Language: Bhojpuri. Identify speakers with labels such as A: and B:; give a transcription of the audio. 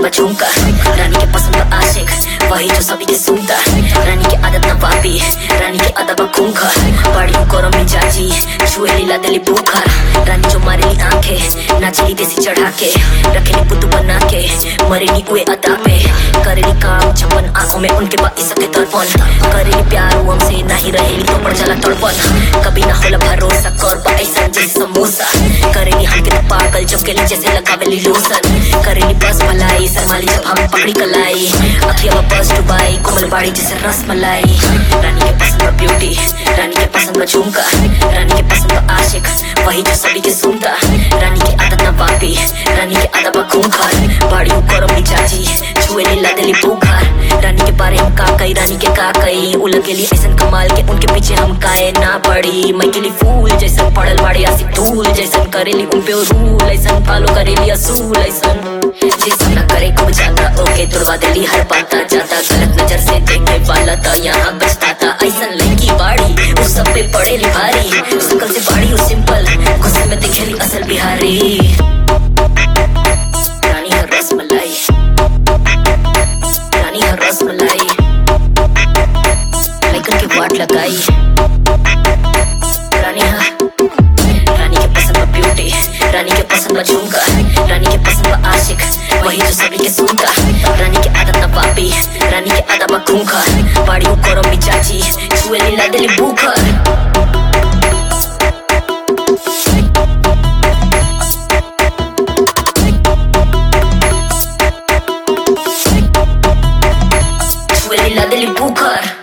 A: में झुमका रानी के पसंद का आशिक वही जो सभी के सुनता रानी की आदत ना वापी रानी की अदब खूंखा बड़ी गरम मिजाजी छुए लीला दिली भूखा रानी जो मारेली आंखें नाचली देसी चढ़ा के रखेली पुतु बना के मरेली उए अदा पे करेली काम छप्पन आंखों में उनके बा इसके तड़पन करेली प्यार वो हमसे नहीं रहेली तो पड़ जाला तड़पन कभी ना होला भरोसा कर बा ऐसा जैसे समोसा करेली हमके तो पागल जब के जैसे लगावेली लोसन करेली बस मलाई शर्माली जब हम पकड़ी कलाई अखिया बस डुबाई कोमल बाड़ी जैसे रस मलाई रानी के पसंद का ब्यूटी रानी के पसंद का झुमका रानी के पसंद का आशिक वही जो सभी के सुनता रानी की आदत ना वापी रानी की आदत बा खूंखार बाड़ी गरम मिजाजी छुए लीला दिली भूखार रानी के बारे हम का कई रानी के का कई उलग के लिए ऐसन कमाल के उनके पीछे हम काए ना पड़ी मैं के लिए फूल जैसन पड़ल बाड़ी आसी धूल जैसन करेली उन पे रूल ऐसन फॉलो करेली असूल ऐसन जैसन ना करे खूब ज्यादा ओके तुड़वा दिली हर पाता जाता गलत नजर से देखे वाला था यहाँ बचता था ऐसन लड़की बाड़ी उस सब पे पड़ेली भारी शकल से बाड़ी उस सिंपल गुस्से में दिखेली असल बिहारी रानी हर रस मलाई रानी हर रस मलाई लेकर के वाट लगाई रानी हा रानी के पसंद का ब्यूटी रानी के पसंद का झुमका रानी के पसंद का आशिक वही जो सभी के सुनता रानी की आदत ना वापी रानी की आदत बा खूंखा बाड़ी गरम मिजाजी छुए लीला दिली भूखा छुए लीला दिली भूखा